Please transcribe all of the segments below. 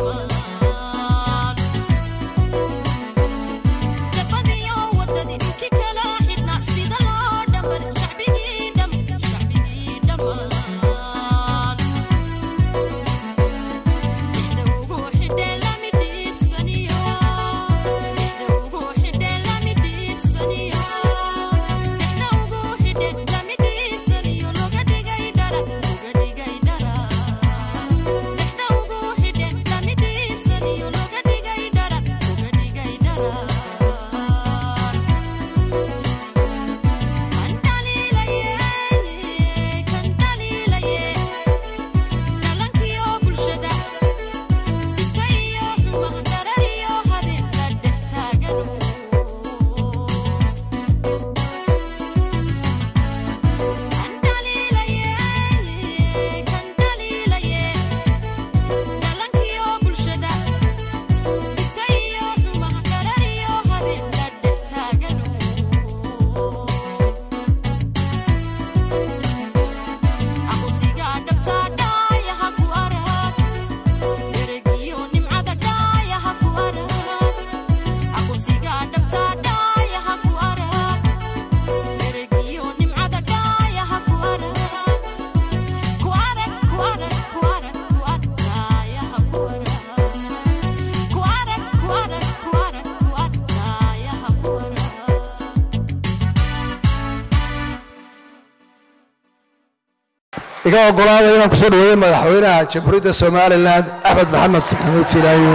iga ogolaada inaan kusoo dhaweeyo madaxweynaha jamhuuriyadda somalilan axmed maxamed maxamuud silaayo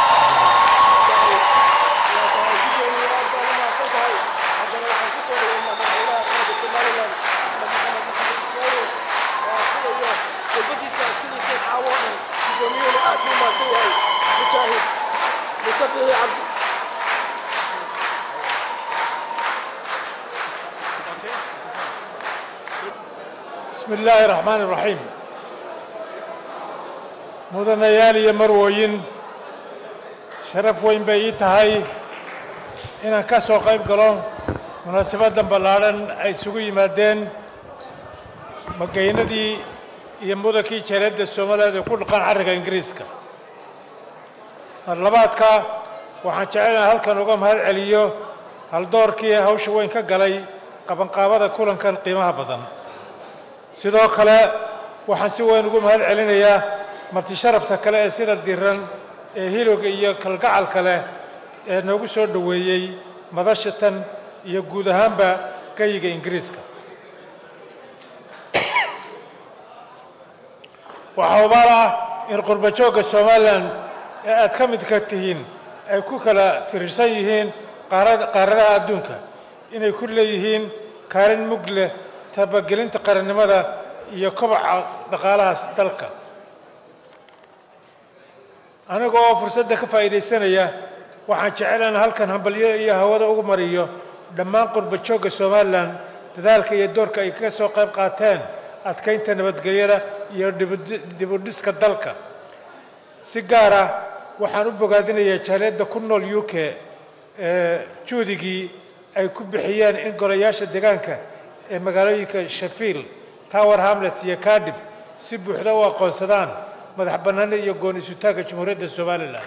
bismi illaahi raxmaan iraxiim mudanayaal iyo marwooyin sharaf weyn bay ii tahay inaan ka soo qayb galo munaasabaddan ballaadhan ay isugu yimaadeen magaynadii iyo mudankii jaleedda somaliland ee ku dhaqan carriga ingiriiska marlabaadka waxaan jecelahay halkan uga mahad celiyo haldoorkii hawsha weyn ka galay qabanqaabada kulankan qiimaha badan sidoo kale waxaan si weyn ugu mahad celinayaa marti sharafta kale ee sida diran ee hilowga iyo kalgacalka leh ee noogu soo dhoweeyey madashatan iyo guud ahaanba gayiga ingiriiska waxaa hubaal ah in qurbajoogga somalilan ee aad ka midka tihiin ay ku kala firiirsan yihiin qaaradaha adduunka inay ku leeyihiin kaalin mug leh tabagelinta qarannimada iyo kobaca dhaqaalahaas dalka aniga oo fursadda ka faa'iidaysanaya waxaan jecelahan halkan hambalyo iyo hawada ugu mariyo dhammaan qurbajoogga somalilan dadaalka iyo doorka ay kaga soo qayb qaateen adkaynta nabadgelyada iyo dibudhiska dalka si gaar ah waxaan u bogaadinayaa jaaliyadda ku nool u k ee juudigii ay ku bixiyeen in golayaasha deegaanka ee magaalooyinka shafiil tower hamlet iyo cardiff si buuxda u aqoonsadaan madax bannaanida iyo gooni isutaagga jamhuuriyadda somalilan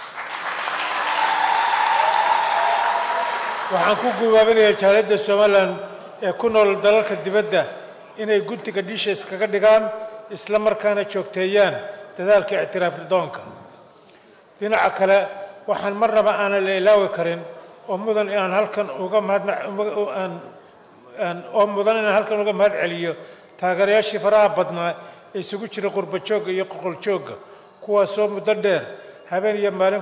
waxaan ku gubaabinayaa jaaliyadda somalilan ee ku nool dalalka dibadda inay guntiga dhiisha iskaga dhigaan isla markaana joogteeyaan dadaalka ictiraaf ridoonka dhinaca kale waxaan marnaba aanan la ilaawi karin oo mudan inaan halkan uga mahadaan oo mudan inaan halkan uga mahad celiyo taageerayaashii faraha badnaa ee isugu jira qurbajoogga iyo qoqoljoogga kuwaasoo muddo dheer habeen iyo maalin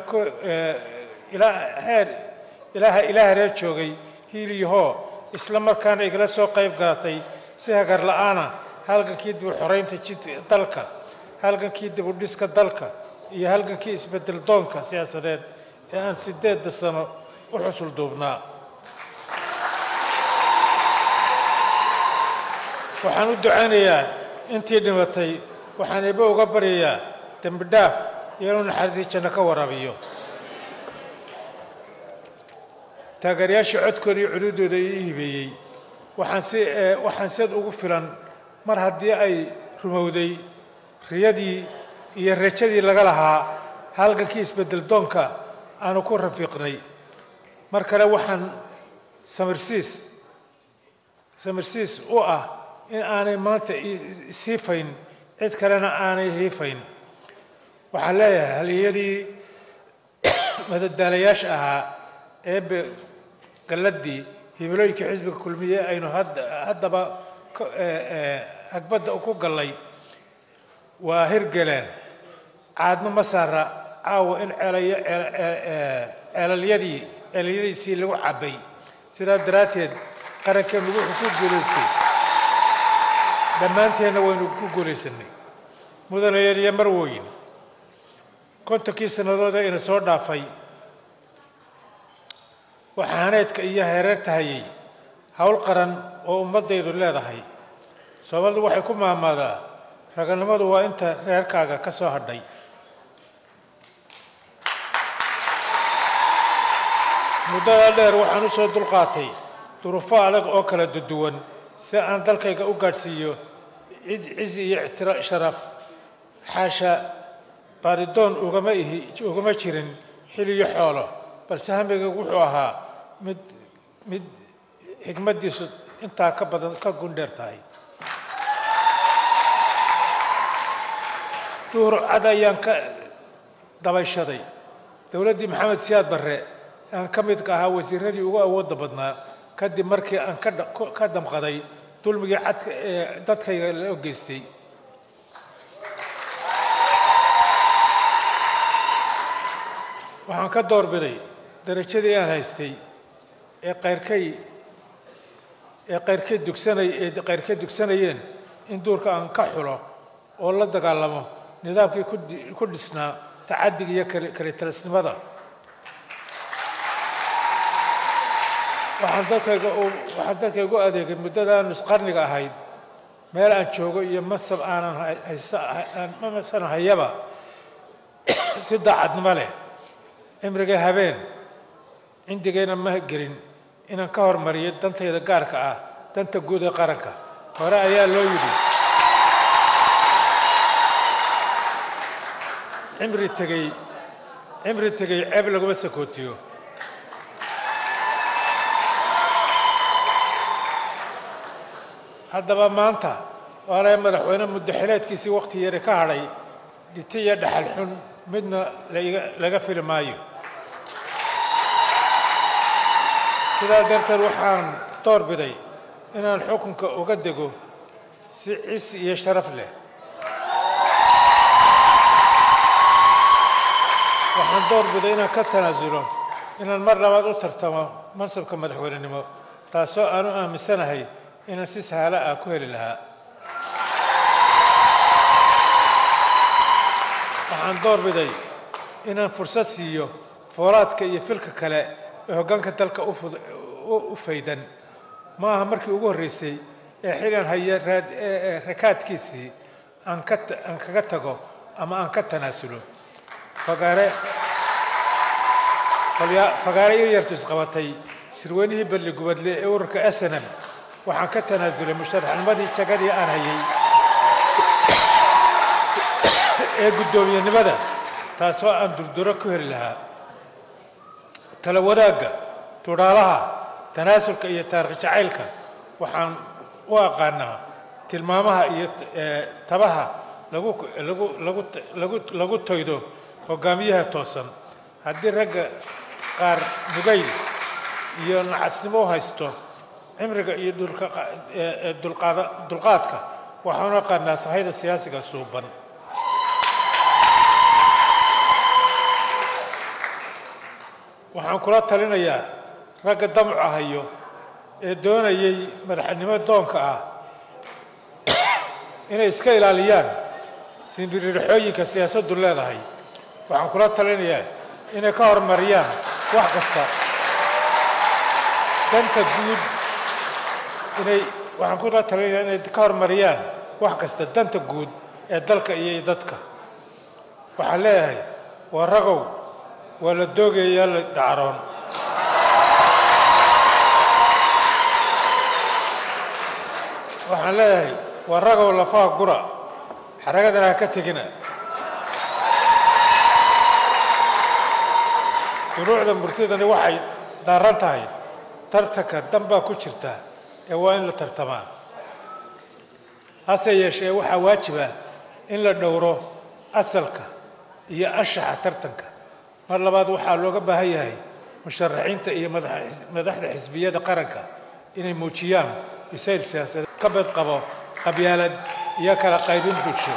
heer ilaaha ilaa hareer joogay hiil iyo hoo isla markaana igala soo qayb galatay si hagar la'aana halgankii dib u xoraynta jid dalka halgankii dib u dhiska dalka iyo halgankii isbedel doonka siyaasadeed ee aan sideedda sano u xusul duubnaa waxaan u ducaynayaa intii dhimatay waxaan eebbe uga baryayaa dembi dhaaf iyo inuu naxariistii janno ka waraabiyo taageerayaashii codkooda iyo cududdooda ii hibeeyey waxaan si waxaan sid ugu filan mar haddii ay rumowday riyadii iyo rajadii laga lahaa halgankii isbedel doonka aanu ku rafiiqnay mar kale waxaan samirsiis samirsiis u ah in aanay maanta isiifayn cid kalena aanay hiifayn waxaan leeyahay haliyadii madadaalayaasha ahaa eebe galladii himilooyinkii xisbiga kulmiye aynu haddaba hagbadda ku gallay waa hirgeleen caadmo ma saara caawa in ceelayo ceelalyadii ceelalyadiisii lagu cabbay sidaa daraadteed qarankeenu wuxuu ku guulaystay dhammaanteenna waynu ku guulaysanay mudanayaal iyo marwooyin kontonkii sannadood ee ina soo dhaafay waxaa haneedka iyo hereerta hayay howl qaran oo ummaddaydu leedahay soomaalidu waxay ku maamaadaa raganimadu waa inta reerkaaga ka soo hadhay muddadaa dheer waxaan u soo dulqaatay duruufo adag oo kala duwan si aan dalkayga u gaadhsiiyo cizi iyo ictira sharaf xaasha baaridoon ugama ihi ugama jirin xil iyo xoolo balse hamigaygu wuxuu ahaa mid mid xigmaddiisu intaa ka badan ka gundheer tahay duhur cad ayaan ka dabayshaday dowladdii maxamed siyaad barre aan ka midka ahaa wasiiradii ugu awoodda badnaa kadib markii aan ka damqaday dulmigii cadka ee dadkayga loo geystay waxaan ka doorbiday darajadii aan haystay ee qayrkay ee qayrkay dugsanay ee qayrkay dugsanayeen in duurka aan ka xulo oo la dagaalamo nidaamkii ku dhisnaa tacaddiga iyo kalitalisnimada waxaan dadkayga waxaan dadkayga u adeegay muddadaan nusqarniga ahayd meel aan joogo iyo masab aanan haysan hayaba si daacadnimo leh cimriga habeen cindigayna ma gelin inaan ka hormariyo dantayda gaarka ah danta guud ee qaranka hore ayaa loo yidhi cimri tegey cimri tegey ceeb laguma sakootiyo haddaba maanta waana madaxweyne muddaxileedkiisii wakhti yari ka hadhay dhiti iyo dhaxal xun midna laga fili maayo sidaa darteed waxaan door biday inaan xukunka uga dego si cisi iyo sharaf leh waxaan door biday inaan ka tanaasulo inaan mar labaad u tartamo mansabka madaxweynenimo taasoo aan u aaminsanahay inaan si sahalo ah ku heli lahaa waxaan door biday inaan fursad siiyo foolaadka iyo filka kale ee hoggaanka dalka u faydan ma aha markii ugu horreysay ee xilan haya rakaadkiisii aan kaga tago ama aan ka tanaasulo fagaare fagaare ilyartu isqabatay shirweynihii balli gubadle ee ururka snm waxaan ka tanaasulay musharaxnimadii jagadii aan hayay ee guddoomiyenimada taasoo aan durduro ku heli lahaa tala wadaagga tudhaalaha tanaasulka iyo taarikh jacaylka waxaan u aqaanaa tilmaamaha iyo tabaha lagu lagu lagu lagu lagu toydo hogaamiyaha toosan haddii ragga qaar nugayl iyo nacasnimo u haysto cimriga iyo dulqaadka waxaan u aqaanaa sahayda siyaasiga suuban waxaan kula talinayaa ragga damca hayo ee doonayay madaxnimo doonka ah inay iska ilaaliyaan simbiririxooyinka siyaasaddu leedahay waxaan kula talinayaa inay ka horumariyaan wax kasta danta guud inay waxaan kula talinayaa inay ka horumariyaan wax kasta danta guud ee dalka iyo dadka waxaan leeyahay waa ragow waa la doogayaa la dacaroon waxaan leeyahay waa ragow lafaha gura xaragadana ha ka tegina duruucda murtidani waxay daaran tahay tartanka dan baa ku jirta ee waa in la tartamaa hase yeeshee waxaa waajiba in la dhowro asalka iyo anshaxa tartanka mar labaad waxaa looga baahan yahay musharaxiinta iyo madax- madaxda xisbiyada qaranka inay muujiyaan bisayl siyaasadeed ka bad qabo qabyaalad iyo kala qaybin bulsho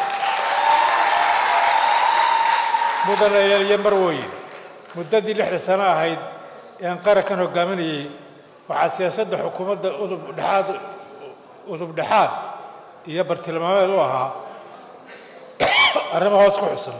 mudanayaal iyo marwooyin muddadii lixda sano ahayd ee aan qarankan hogaaminayey waxaa siyaasadda xukuumadda udub dhexaad udub dhexaad iyo bartilmaameed u ahaa arrimo hoos ku xusan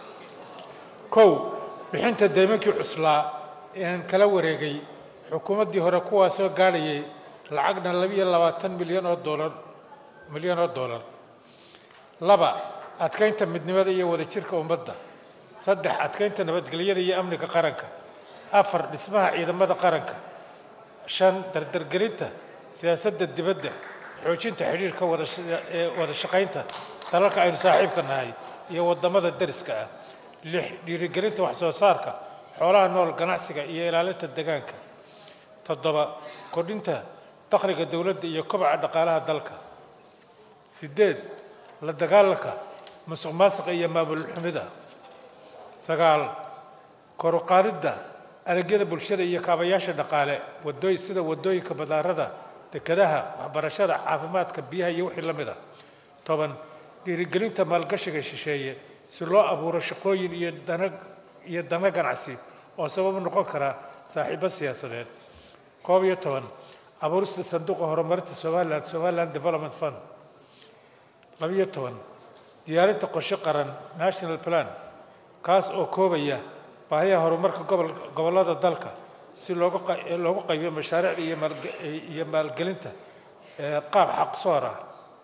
kow bixinta deymankii cuslaa ee aan kala wareegay xukuumaddii hore kuwaasoo gaadhayay lacagna labiyo labaatan milyan oo doolar milyan oo doolar laba adkaynta midnimada iyo wadajirka ummadda saddex adkaynta nabadgelyada iyo amniga qaranka afar dhismaha ciidamada qaranka shan dardargelinta siyaasadda dibadda xoojinta xidhiirka wada sha- ee wada shaqaynta dalalka aynu saaxiibka nahay iyo waddamada deriska ah lix dhiirigelinta wax soo saarka xoolaha nool ganacsiga iyo ilaalinta deegaanka toddoba kordhinta dakhliga dowladda iyo kobaca dhaqaalaha dalka sideed la dagaalanka musuq maasuqa iyo maamul xumida sagaal kor u qaadidda adeegyada bulshada iyo kaabayaasha dhaqaale wadooy sida wadooyinka badaarada dekedaha waxbarashada caafimaadka biyaha iyo wixii la mid a toban dhiirigelinta maalgashiga shisheeye si loo abuuro shaqooyin iyo dana iyo dana ganacsi oo sabab u noqon kara saaxiibo siyaasadeed koob iyo toban abuurista sanduuqa horumarinta somaliland somaliland development fund labiyo toban diyaarinta qorshe qaran national plan kaas oo koobaya baahiyaha horumarka gobol gobollada dalka si loogu qa- ee loogu qaybiyo mashaariicda iyo maalge- iyo maalgelinta ee qaab xaqsoor ah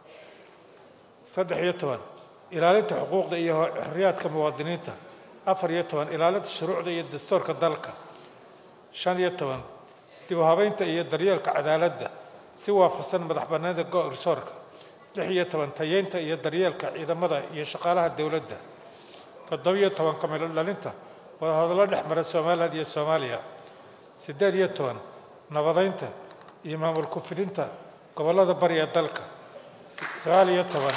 saddex iyo toban ilaalinta xuquuqda iyo ho- xorriyaadka muwaadiniinta afar iyo toban ilaalinta shuruucda iyo dastuurka dalka shan iyo toban dib u habeynta iyo daryeelka cadaaladda si waafaqsan madax bannaanida go-garsoorka lix iyo toban tayeynta iyo daryeelka ciidamada iyo shaqaalaha dowladda toddobiyo toban kamilo dhalinta wadahadallo dhex mara somaliland iyo soomaaliya siddeed iyo toban nabadeynta iyo maamul ku-fidinta gobollada bari ee dalka sagaal iyo toban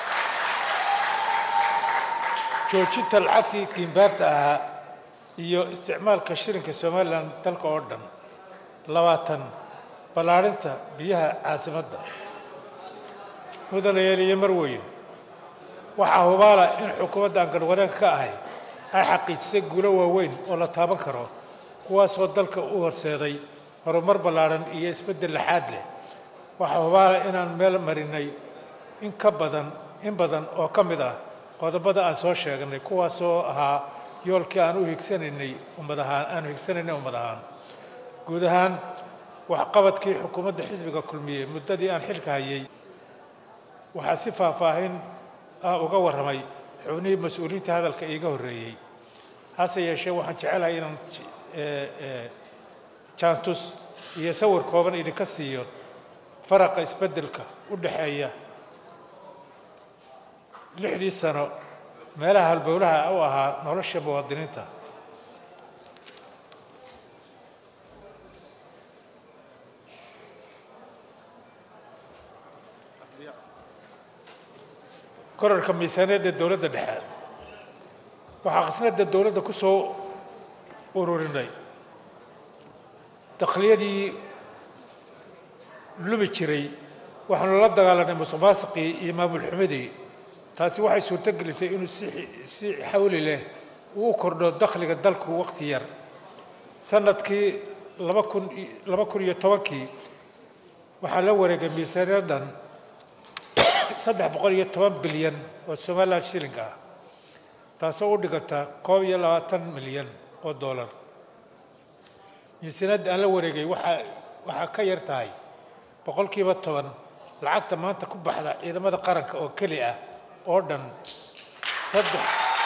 joojinta lacagtii kiimbaarta ahaa iyo isticmaalka shilinka somalilan dalka oo dhan labaatan ballaarinta biyaha caasimadda mudanayaal iyo marweyn waxaa hubaala in xukuumadda aan garwadeenka ka ahay ay xaqiijisay guulo waaweyn oo la taaban karo kuwaasoo dalka u horseeday horumar ballaaran iyo isbeddel laxaad leh waxaa hubaala inaan meel marinay in ka badan in badan oo ka mid ah qodobada aan soo sheegnay kuwaasoo ahaa yoolkii aan u higsanaynay ummad ahaan aanu higsanaynay ummad ahaan guud ahaan waxqabadkii xukuumadda xisbiga kulmiyey muddadii aan xilka hayay waxaa si faahfaahin ah uga warramay xubnihii mas-uuliyiinta hadalka iiga horreeyey hase yeeshee waxaan jecelahay inaan j- ee, ee, jaantus iyo sawir kooban idinka siiyo faraqa isbeddelka u dhexeeya lixdii sano meelaha halbowlaha u ahaa nolosha muwaadiniinta korarka miisaaniyadda dowladda dhexe waxaa khasnadda dowladda ku soo ururinay dakhliyadii lumi jiray waxaanu la dagaalanay musuq maasuqii iyo maamul xumadii taasi waxay suurto gelisay inuu si si xawli leh uu u kordho dakhliga dalku waqti yar sanadkii laba kun i- laba kun iyo tobankii waxaa la wareegay miisaaniyad dhan saddex boqol iyo toban bilyan oo somaliland shilling ah taasoo u dhiganta koob iyo labaatan milyan oo dollar miisaaniyadda aan la wareegay waxaa waxaa ka yar tahay boqolkiiba toban lacagta maanta ku baxda ciidamada qaranka oo keli ah oo dhan saddex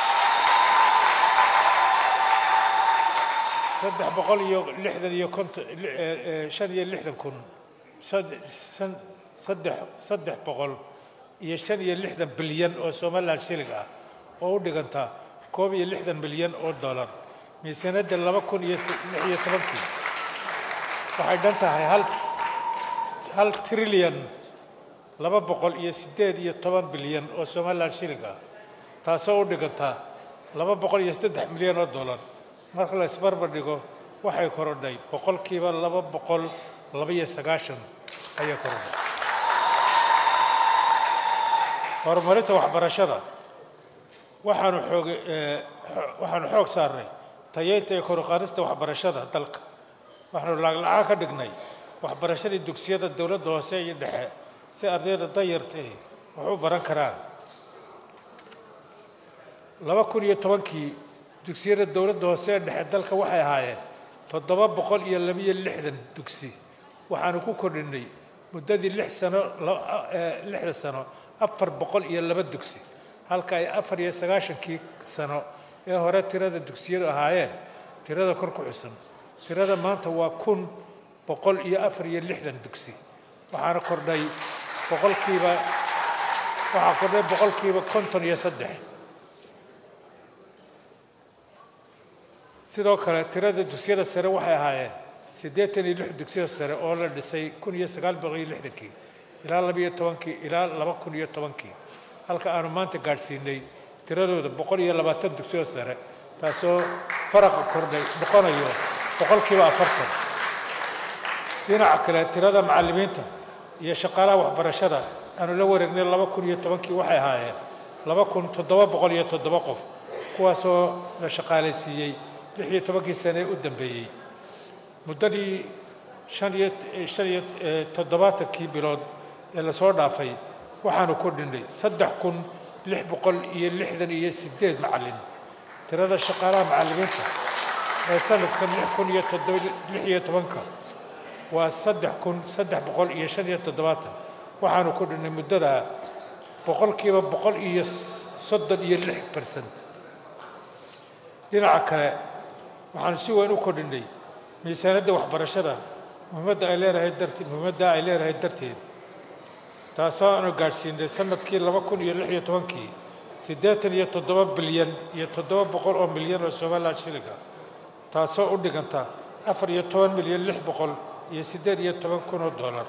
saddex boqol iyo lixdan iyo konton li- ee, ee, shan iyo lixdan kun sad- san- saddex saddex boqol iyo shan iyo lixdan bilyan oo somaliland shilling ah oo u dhiganta koob iyo lixdan milyan oo dollar miisaaniyadda laba kun iyo lix iyo tobankii waxay dhan tahay hal hal trilyan laba boqol iyo siddeed iyo toban bilyan oo somalilan shilinka ah taasoo u dhiganta laba boqol iyo saddex milyan oo dollar marka la isbarbar dhigo waxay korodhay boqolkiiba laba boqol laba iyo sagaashan ayay korodhay horumarinta waxbarashada waxaanu xoog waxaanu xoog saarnay tayeynta iyo koruqaadista waxbarashada dalka waxaanu laaglacaan ka dhignay waxbarashadii dugsiyada dowladda hoose iyo dhexe si ardayda danyartahi wax u baran karaan laba kun iyo tobankii dugsiyada dowladda hoose ee dhexe dalka waxay ahaayeen toddoba boqol iyo labiyo lixdan dugsi waxaanu ku kordhinay muddadii lix sano lixda sano afar boqol iyo laba dugsi halka ay afar iyo sagaashankii sano ee hore tirada dugsiyadu ahaayeen tirada kor ku xusan tirada maanta waa kun boqol iyo afar iyo lixdan dugsi waxaana kordhay boqolkiiba waxaa kordhay boqolkiiba konton iyo saddex sidoo kale tirada dugsiyada sare waxay ahaayeen siddeetan iyo lix dugsiyada sare oo la dhisay kun iyo sagaal boqol iyo lixdankii ilaa labiyo tobankii ilaa laba kun iyo tobankii halka aanu maanta gaadhsiinay tiradooda boqol iyo labaatan dugsiyada sare taasoo faraqa kordhay noqonayo boqolkiiba afartan dhinaca kale tirada macallimiinta iyo shaqaalaha waxbarashada aanu la wareegnay laba kun iyo tobankii waxay ahaayeen laba kun toddoba boqol iyo toddoba qof kuwaasoo la shaqaalaysiiyey lix iyo tobankii sane ee u dambeeyey muddadii shan iyo shan iyo toddobaatankii bilood ee lasoo dhaafay waxaanu kordhinay saddex kun lix boqol iyo lixdan iyo siddeed macallin tirada shaqaalaha macallimiinta ee sanadkan lix kun iyo toddoba lix iyo tobanka waa saddex kun saddex boqol iyo shan iyo toddobaatan waxaanu kordhinay muddada boqolkiiba boqol iyo soddon iyo lix bersent dhinaca kale waxaanu si weyn u kordhinay miisaanadda waxbarashada muhiimadda ay leedahay darteed muhiimadda ay leedahay darteed taasoo aanu gaadhsiinay sanadkii laba kun iyo lix iyo tobankii siddeetan iyo toddoba bilyan iyo toddoba boqol oo milyan oo somalilan shilinka taasoo u dhiganta afar iyo toban milyan lix boqol iyo siddeed iyo toban kun oo dollar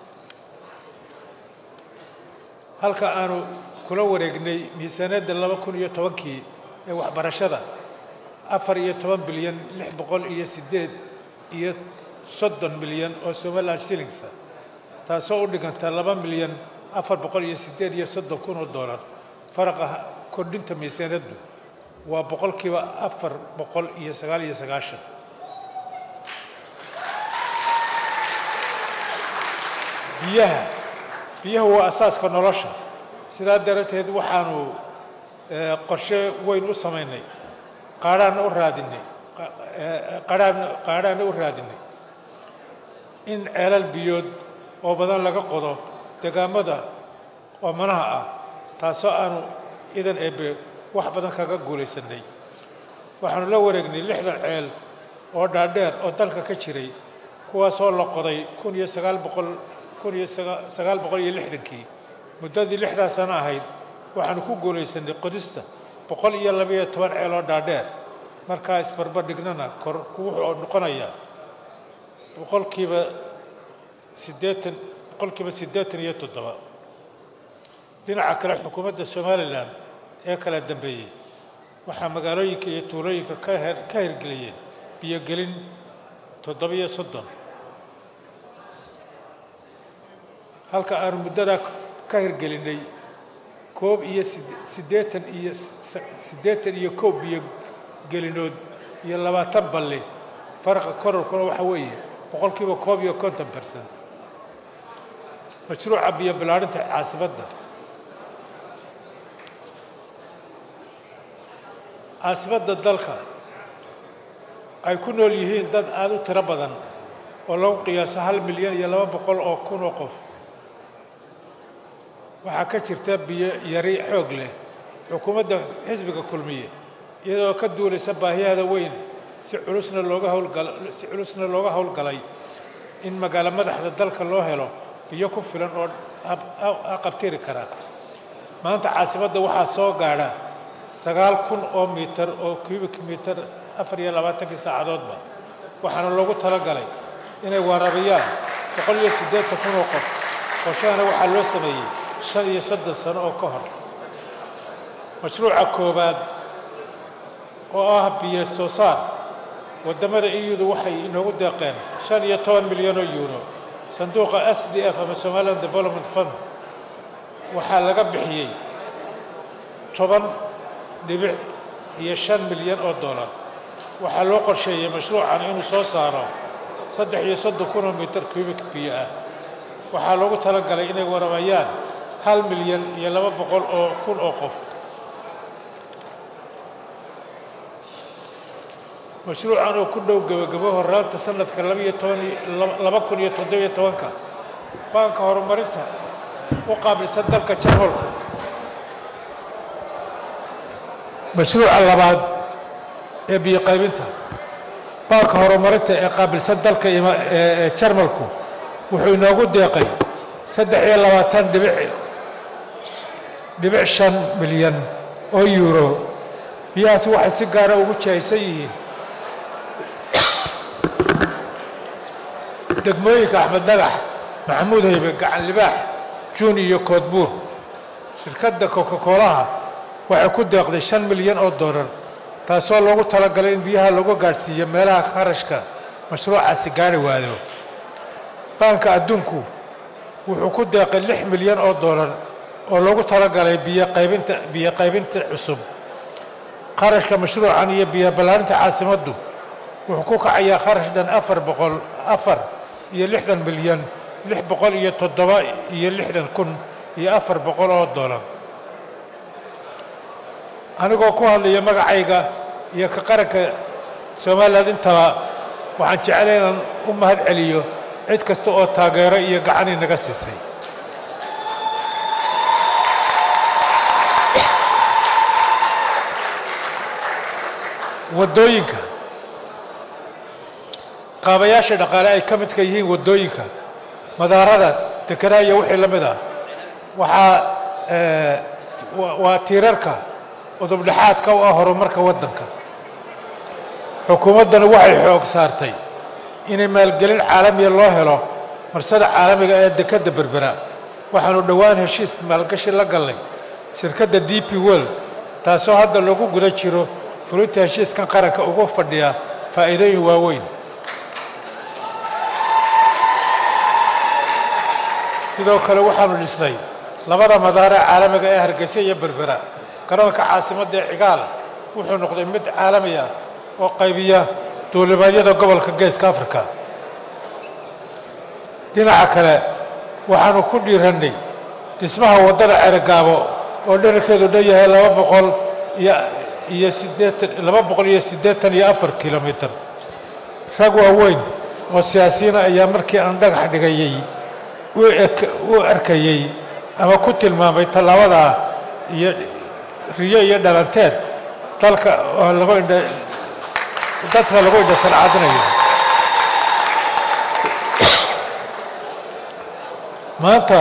halka aanu kula wareegnay miisaaniyadda laba kun iyo tobankii ee waxbarashada afar iyo toban bilyan lix boqol iyo siddeed iyo soddon milyan oo somalilan shillingsa taasoo u dhiganta laba milyan afar boqol iyo siddeed iyo soddon kun oo dollar faraqa kordhinta miisaaniyaddu waa boqolkiiba afar boqol iyo sagaal iyo sagaashan biyaha biyuhu waa asaaska nolosha sidaa darateed waxaanu qorshe weyn u samaynay qaadhaanna u raadinay qaadhaan qaadhaanna u raadinay in ceelal biyood oo badan laga qodo degaamada oomanaha ah taasoo aanu idan eebe wax badan kaga guulaysanay waxaanu la wareegnay lixdan ceel oo dhaadheer oo dalka ka jiray kuwaasoo la qoday kun iyo sagaal boqol kun iyo sagaal boqol iyo lixdankii muddadii lixdaa sano ahayd waxaanu ku guulaysanay qodista boqol iyo labaiyo toban ceel oo dhaadheer markaa isbarbardhignana kor wuxuu noqonayaa boqolkiiba siddeetan boqolkiiba siddeetan iyo toddoba dhinaca kale xukuumadda somalilan ee kala dambeeyey waxaa magaalooyinka iyo tuulooyinka ka her ka hirgeliyeen biyogelin toddobiyo soddon halka aanu muddadaa ka hirgelinay koob iyo siddeetan iyo siddeetan iyo koob biyogelinood iyo labaatan balle faraqa kororkuna waxa weeye boqolkiiba koob iyo konton bersent mashruuca biyo bilaadhinta caasimadda caasimadda dalka ay ku nool yihiin dad aada u tiro badan oo lagu qiyaaso hal milyan iyo laba boqol oo kun oo qof waxaa ka jirta biyo yari xoog leh xukuumadda xisbiga kulmiye iyadoo ka duulaysa baahiyahada weyn si culusna looga howlgal si culusna looga howlgalay in magaalo madaxda dalka loo helo biyo ku filan oo qabtiri kara maanta caasimadda waxaa soo gaadha sagaal kun oo mitar oo cubic mitar afar iyo labaatankii saacadoodba waxaana loogu talagalay inay waraabiyaan boqol iyo siddeetan kun oo qof qorshahana waxaa loo sameeyey shan iyo soddon sano oo ka hor mashruuca koowaad oo ah biyo soo saar waddamada iyudu waxay inoogu deeqeen shan iyo toban milyan oo yuuro sanduuqa s d f ama somaliland development fund waxaa laga bixiyey toban dhibic iyo shan milyan oo dollar waxaa loo qorsheeyey mashruucan inuu soo saaro saddex iyo soddon kun oo mitir cubic biyo ah waxaa loogu talagalay inay warabayaan hal milyan iyo laba boqol oo kun oo qof mashruucan oo ku dhow gebagabo horaanta sanadka labaiyo toban laba kun iyo toddobiyo tobanka baanka horumarinta u qaabilsan dalka jarmalku mashruuca labaad ee biyo qaybinta baanka horumarinta ee qaabilsan dalka ee jarmalku wuxuu inoogu deeqay saddex iyo labaatan dhibic dhibic shan milyan oo yuuro biyahaasi waxay si gaara ugu jihaysan yihiin degmooyinka axmed dhagax maxamuud haybe gacan libaax juun iyo koodbuur shirkadda coca-coolaha waxay ku deeqday shan milyan oo dollar taasoo loogu talagalay in biyaha lagu gaadhsiiyo meelaha kharashka mashruucaasi gaari waado baanka adduunku wuxuu ku deeqay lix milyan oo dollar oo loogu talagalay biyo qaybinta biyo qaybinta cusub kharashka mashruucan iyo biyo ballaarinta caasimaddu wuxuu ku kacayaa kharash dhan afar boqol afar iyo lixdan milyan lix boqol iyo toddoba iyo lixdan kun iyo afar boqol oo dollar anigoo ku hadlaya magacayga iyo ka qaranka somalilan intaba waxaan jeclay inaan u mahad celiyo cid kasta oo taageero iyo gacan inaga siisay waddooyinka qaabayaasha dhaqaale ay ka midka yihiin waddooyinka madaarada dekenaha iyo wixii la mid ah waxaa waa tiirarka udubdhexaadka u ah horumarka waddanka xukuumaddana waxay xoog saartay inay maalgelin caalamiya loo helo marsada caalamiga ee dekedda berbera waxaanu dhowaan heshiis maalgashi la gallay shirkadda d p world taasoo hadda lagu guda jiro fulinta heshiiskan qaranka ugu fadhiya faa'iidooyin waaweyn sidoo kale waxaanu dhisnay labada madaare caalamiga ee hargeysa iyo berbera garoonka caasimadda ee cigaal wuxuu noqday mid caalami ah oo qaybiya duulimaadyada gobolka geeska africa dhinaca kale waxaanu ku dhiirannay dhismaha waddada ceregaabo oo dherarkeedu dhan yahay laba boqol iyo iyo siddeetan laba boqol iyo siddeetan iyo afar kilomitir rag waaweyn oo siyaasiyiina ayaa markii aan dhagax dhigayay u arkayey ama ku tilmaamay tallaabadaa iyo riyo iyo dhalanteed dalka oo lagu indha dadka lagu indha salcadinayo maanta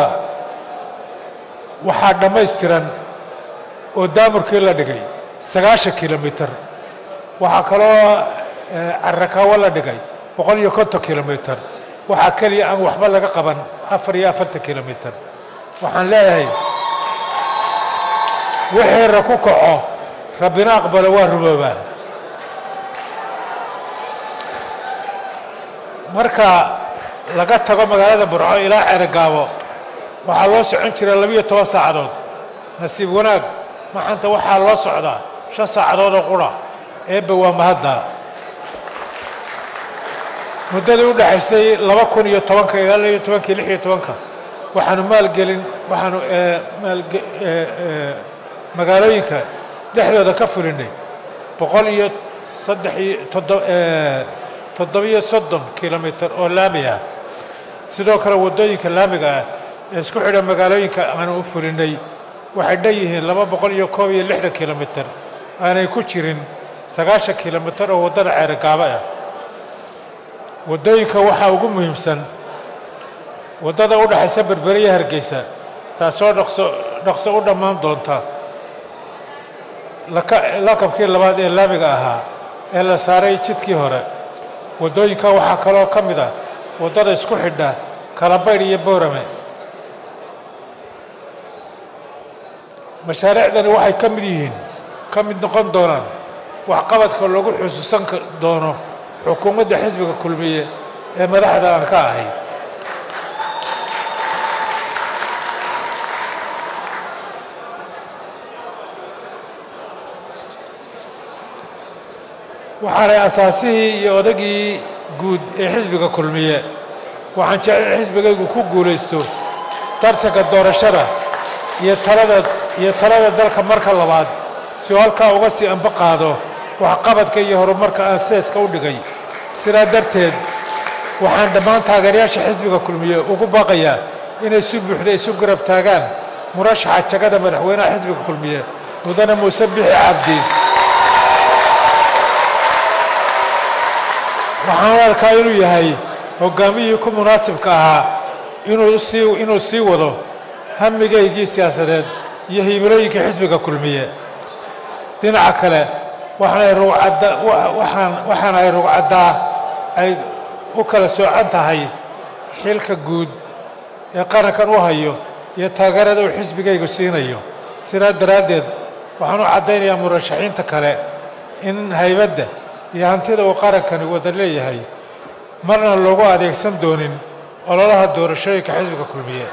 waxaa dhammaystiran oo daamurkii la dhigay sagaashan kilomitir waxaa kaloo carakaawo la dhigay boqol iyo konton kilomitir waxaa keliya aan waxba laga qaban afar iyo afartan kilomitir waxaan leeyahay wixii ra ku kaco rabbina aqbalo waa rumoobaan marka laga tago magaalada burco ilaa ceregaabo waxaa loo socon jira labiyo toban saacadood nasiib wanaag maxanta waxaa loo socdaa shan saacadood oo qura eebba waa mahadda muddadii u dhexaysay laba kun iyo tobanka ilaa laba iyo tobankii lix iyo tobanka waxaanu maalgelin waxaanu magaalooyinka dhexdooda ka fulinay boqol iyo saddex iyo toddobiyo soddon kilomitir oo laami ah sidoo kale waddooyinka laamiga ah ee isku xidha magaalooyinka aanu u fulinay waxay dhan yihiin laba boqol iyo koob iyo lixdan kilomitir aanay ku jirin sagaashan kilomitir oo waddada ceerogaabo ah waddooyinka waxaa ugu muhiimsan waddada u dhexaysa berbere iyo hargeysa taasoo dhaqso dhaqso u dhammaan doonta lakabkii labaad ee laamiga ahaa ee la saaray jidkii hore waddooyinka waxaa kaloo ka mid ah waddada isku xidha kalabaydh iyo boorame mashaariicdani waxay ka mid yihiin ka mid noqon doonaan waxqabadka lagu xusuusan doono xukuumadda xisbiga kulmiye ee madaxda aan ka ahay waxaanay asaasihii iyo odagii guud ee xisbiga kulmiye waxaan jecel xisbigaygu ku guulaysto tartanka doorashada iyo talada iyo talada dalka marka labaad si uu halkaa uga sii anba qaado waxqabadka iyo horumarka aan seeska u dhigay sidaa darteed waxaan dhammaan taageerayaasha xisbiga kulmiye ugu baaqayaa inay si buuxda isu garab taagaan murashaxa jagada madaxweynaha xisbiga kulmiye mudane muuse bixi cabdi waxaan u arkaa inuu yahay hogaamiyihii ku munaasibka ahaa inuu sii inuu sii wado hamigaygii siyaasadeed iyo himilooyinkii xisbiga kulmiye dhinaca kale waxaanay rugcadda waxaan waxaana ay rugcaddaa ay u kala soocan tahay xilka guud ee qarankan u hayo iyo taageerada uu xisbigaygu siinayo sidaa daraaddeed waxaan u caddaynayaa murashaxiinta kale in haybadda iyo hantida uu qarankani wada leeyahay marna loogu adeegsan doonin ololaha doorashooyinka xisbiga kulmiye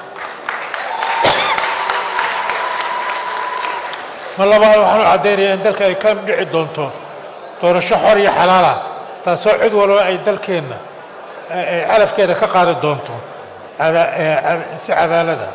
mar labaad waxaan u caddaynayaa in dalka ay ka dhici doonto doorasho xor iyo xalaala taasoo cid walba ay dalkeenna ay calafkeeda ka qaadi doonto si cadaalada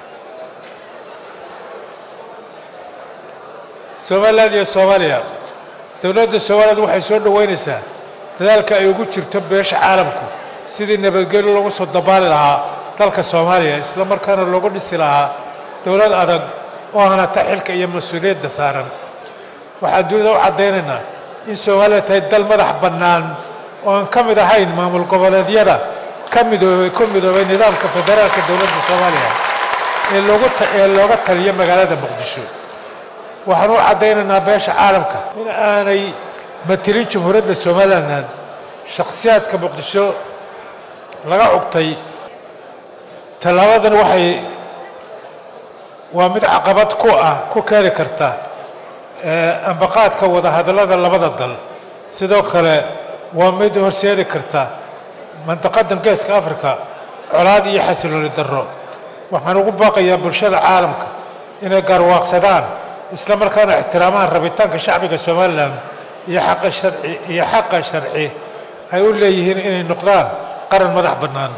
somalilan iyo soomaaliya dowladda somaliland waxay soo dhoweynaysaa dadaalka ay ugu jirto beesha caalamku sidii nabadgelyo lagu soo dabaali lahaa dalka soomaaliya isla markaana loogu dhisi lahaa dowlad adag oo hanata xilka iyo mas-uuliyadda saaran waxaan dunida u caddaynaynaa in soomaaliya tahay dal madax bannaan oo aan ka mid ahayn maamul goboleedyada ka midoobay ku midoobay nidaamka federaalka dowladda soomaaliya ee loogu ee looga taliyo magaalada muqdisho waxaan u caddaynaynaa beesha caalamka in aanay matilin jumhuuriyadda somalilan shakhsiyaadka muqdisho laga cugtay tallaabadan waxay waa mid caqabad ku ah ku keeni karta ambaqaadka wadahadallada labada dal sidoo kale waa mid horseedi karta mandaqadan geeska africa colaad iyo xasilooni darro waxaan ugu baaqayaa bulshada caalamka inay gaarwaaqsadaan isla markaana ixtiraamaan rabitaanka shacbiga somalilan iyo xaqa sharci iyo xaqa sharci ay u leeyihiin inay noqdaan qaran madax bannaan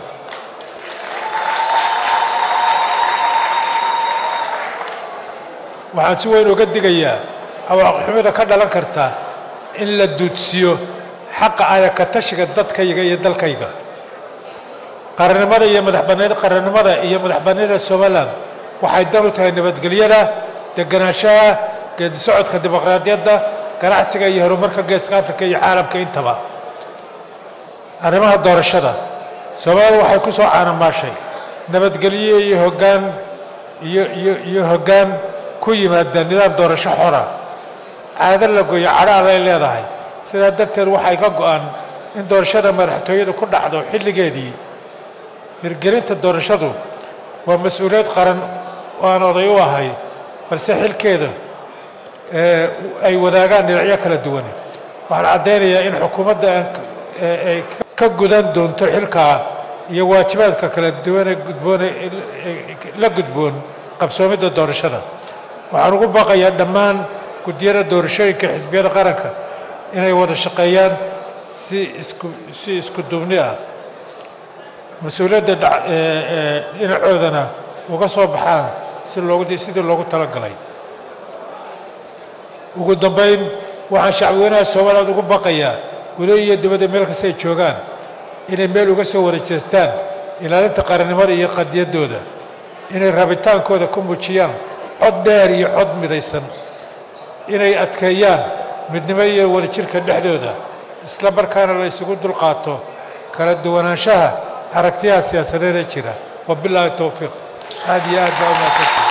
waxaan si weyn uga digayaa awaaqixumida ka dhalan karta in la duudsiyo xaqa ayakatashiga dadkayga iyo dalkayga qarannimada iyo madaxbannaanida qarannimada iyo madaxbannaanida somalilan waxay dan u tahay nabadgelyada deganaanshaha geedi socodka dimuqraadiyadda ganacsiga iyo horumarka geeska afrika iyo caalamka intaba arrimaha doorashada soomaaliya waxay ku soo caanamaashay nabadgelyo iyo hoggaan iyo iyo iyo hoggaan ku yimaada nidaam doorasho xora caado la goyo cadhaal ay leedahay sidaa darteed waxay ka go-an in doorashada madaxtooyadu ku dhacdo xilligeedii hirgelinta doorashadu waa mas-uuliyad qaran oo aan oday u ahay balse xilkeeda ay wadaagaan dhinacyo kala duwan waxaan caddaynayaa in xukuumadda ay ka gudan doonto xilkaa iyo waajibaadka kala duwane gudboone la gudboon qabsoomidda doorashada waxaan ugu baaqayaa dhammaan guddiyada doorashooyinka xisbiyada qaranka inay wada shaqeeyaan si isku si isku duubni ah mas-uuliyadda dhinacoodana uga soo baxaan si loogu sidii loogu talagalay ugu dambayn waxaan shacbweynaha somaliland ugu baqayaa gudo iyo dibadda meel kasta ay joogaan inay meel uga soo wada jeestaan ilaalinta qarannimada iyo qadiyaddooda inay rabitaankooda ku muujiyaan cod dheer iyo cod midaysan inay adkeeyaan midnimo iyo wadajirka dhexdooda isla markaana la isugu dulqaato kala duwanaanshaha aragtiyaha siyaasadeed ee jira wabilaahi towfiiq aad iyo aad baa u mahadsantahay